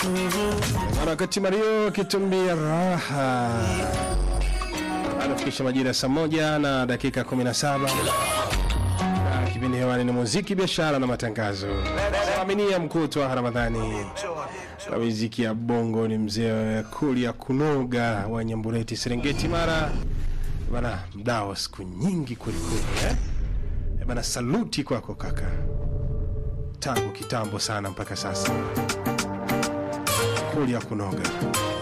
Harakati Mario kitumbia raha anafikisha majira ya saa moja na dakika 17 na kipindi hewani ni muziki, biashara na matangazo. Aminia mkutwa Ramadhani na muziki ya bongo ni mzee Kulia Kunoga wa Nyambureti, Serengeti, Mara bana, mdao siku nyingi kwelikweli eh? Eh, bana, saluti kwako kaka, tangu kitambo sana mpaka sasa. Kulia Kunoga